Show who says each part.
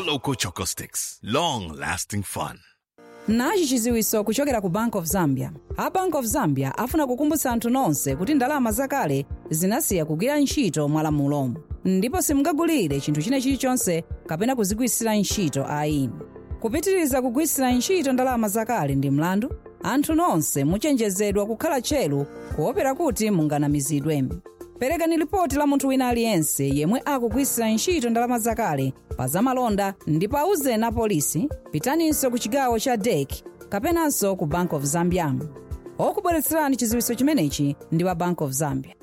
Speaker 1: Loco Choco Sticks. Long lasting fun.
Speaker 2: nachi chiziwiso kuchokera ku bank of zambia a bank of zambia afuna kukumbutsa anthu nonse kuti ndalama zakale zinasiya kugwira ntchito mwalamulo ndipo simungagulire chinthu china chilichonse kapena kuzigwiritsira ntchito ayi kupitiriza kugwiritsira ntchito ndalama zakale ndi mlandu anthu nonse muchenjezedwa kukhala tcheru kuopera kuti munganamizidwe perekani lipoti la munthu wina aliyense yemwe akugwiritsira ntchito ndalama zakale pa zamalonda ndipo auzeni apolisi pitaninso ku chigawo cha dek kapenanso ku bank of zambia okubweretserani chiziwiso chimenechi ndi wa bank of zambia